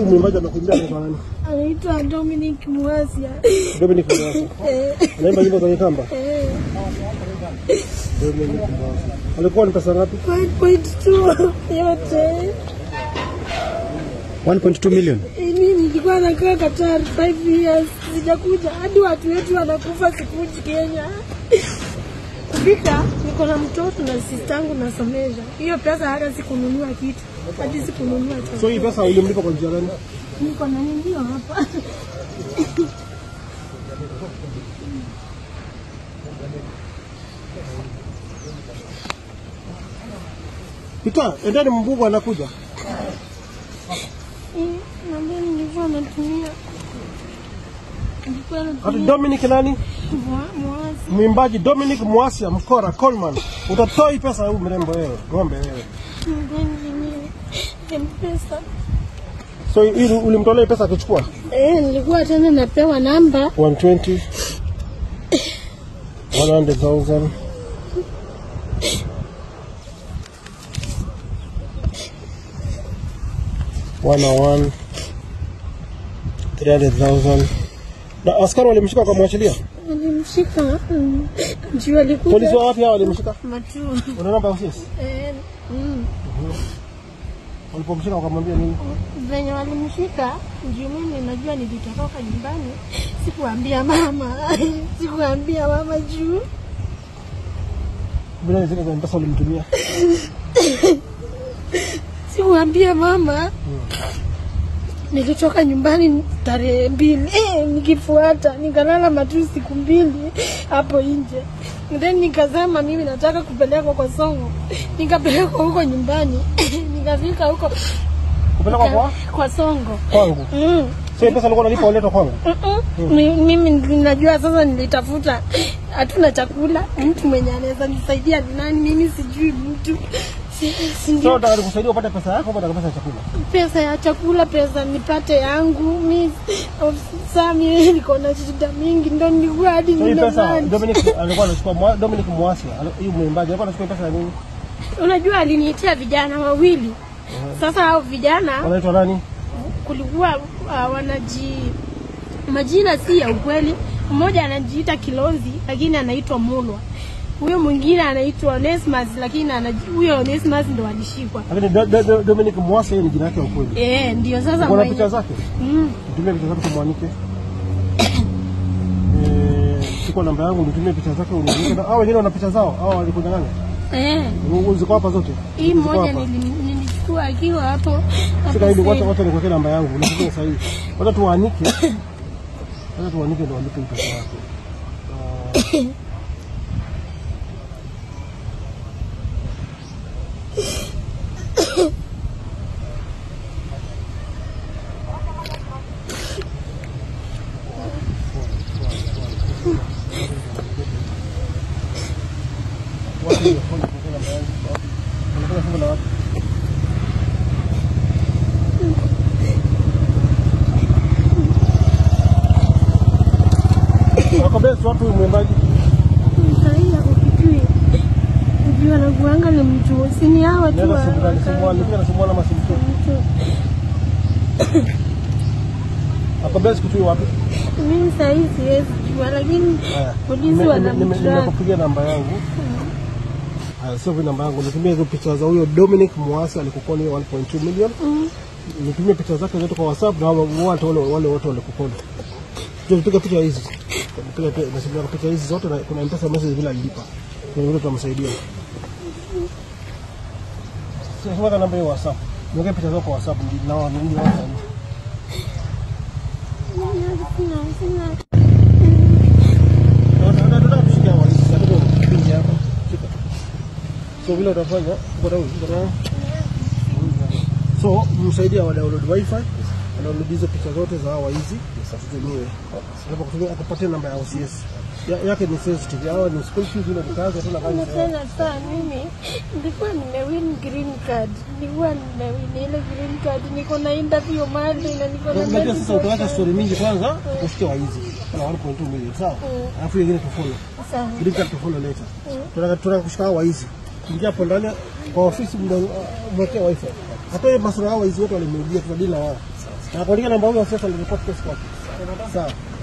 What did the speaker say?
huyu mwimbaji amekuimbia anaitwa nani? anaitwa Dominic Mwasia. Dominic Mwasi. Eh, Anaimba nyimbo za Kikamba. eh, Dominic Mwasi. Alikuwa ni pesa ngapi? 1.2 yote. 1.2 million. Mimi nilikuwa nakaa Qatar 5 years, sijakuja hadi watu wetu wanakufa, sikuji Kenya. Kufika niko na mtoto na sistangu nasomesha. Hiyo pesa hata sikununua kitu, hadi sikununua So chakula. hii pesa ulimlipa kwa njia gani? Niko na ningio hapa. Pita, endeni mbugu anakuja. Eh, na mimi nilikuwa natumia nilikuwa Ati natumia Dominic nani? mwa- mwazi Mwimbaji Dominic Mwasia Mkora Coleman. Utatoa hii pesa huyu mrembo wewe, ng'ombe wewe. mgeni mpesa. So hii ulimtolea hii pesa akichukua Eh, nilikuwa tena napewa namba 120 100,000 101 300,000 na askari walimshika wakamwachilia. alimshika mm, juu alikuja Polisi wa wapi hao walimshika? matu Una namba ya ofisi? eh, mm, Walipomshika wakamwambia nini? venye walimshika juu mimi najua nilitoroka nyumbani, sikuambia mama sikuambia mama juu Bila zile za mpesa ulimtumia. sikuambia mama nilitoka nyumbani tarehe mbili eh, nikifuata nikalala matu siku mbili hapo nje then nikasema mimi nataka kupelekwa kwa songo nikapelekwa huko nyumbani nikafika huko Kupelekwa kwa kwa songo kwangu. mm. So hii pesa alikuwa analipa uletwa kwangu. Mm-mm. Mi- mimi ninajua sasa nilitafuta hatuna chakula mtu mwenye anaweza nisaidia ni nani mimi sijui mtu si, si So ndio nataka nikusaidia upate pesa yako, upate pesa ya chakula. pesa ya chakula pesa nipate yangu mi saa mimi niko na shida mingi ndo nilikuwa hadi So hii pesa nimemani Dominic alikuwa anachukua mwa- Dominic Mwasi, huyu mwimbaji alikuwa anachukua pesa ya nini? unajua aliniitia vijana wawili sasa hao vijana Wanaitwa nani? kulikuwa uh, wanaji majina si ya ukweli. Mmoja anajiita Kilonzi lakini anaitwa Mulwa, huyo mwingine anaitwa Onesmus lakini anaji- huyo Onesmus ndo alishikwa. Lakini Do- Do- Do- Dominic Mwasi yeye ni jina yake ya ukweli. Eh, ndio sasa Kuna mwenye- picha zake? mm, Nitumie picha zake tumwanike. Eh, chukua namba yangu nitumie picha zake unianike. Na hao wengine wana picha zao? Hao walikunyang'anya? eh, Ziko hapa zote? hii Ziko moja hapa? nili- nilichukua akiwa hapo hapo Shika hivi, wacha sasa. wacha nikuwekee namba yangu. Nitumie sasa hivi. Wacha tuanike. Wacha tuanike ndio walipe hii pesa yako. Ah, wapi hiyo phone nikuwekee namba yangu? Wapi? Unataka fungu la wapi? Wako best wapi huyu mwimbaji? Sahii ako Kitui. Juu anakuanga ni mtu sini hawa tu Nenda wa- simu gani? Simu wa- wani? Nipiga na simu wani ama simu tu? mtu. Wako best Kitui wapi? Mimi sahii siwezi jua, lakini Haya. polisi Nime- nime- wanamtrack. Nimekupigia namba yangu. Haya, sio namba yangu. Nitumie hizo picha za huyo Dominic Mwasi alikukoni hiyo 1.2 million. Mm. Nitumie picha zake zote kwa WhatsApp na wale wale wale wale wote walikukoni. Ndio piga picha hizi. Piga picha nasikia picha hizi zote na kuna M-Pesa message bila lipa. Kuna vile tutamsaidia. Sasa weka namba hiyo WhatsApp. Niweke picha zako kwa WhatsApp ndio na wao ndio wao. Sina, sina. Tunataka kushikia walizi katika kipindi hapa. Shika. So vile utafanya uko na uko na So msaidia wa download wifi, download hizo picha zote za hawa hizi tutumiwe. Hapo kutumia akupatie namba ya OCS. Ya, yake ni sensitive. Hawa ni school fees ile nikaanza tena kazi. Na tena saa mimi nilikuwa nimewin green card, nilikuwa nimewin ile green card, niko na interview mahali na niko na Unajua medical sasa utaweka card. story mingi kwanza tukusikia wa hizi. Kuna 1.2 million sawa? Mm. Alafu nyingine tu follow. Sawa. Green card to follow later. Tunataka tunataka kushika hawa hizi. Ingia hapo ndani kwa ofisi mdo- mwekee wifi. Hata hiyo masura hawa hizi wote walimrudia tunadili na wao. Na kuandika namba huyo sasa nilipoti kesi kwake. Sawa.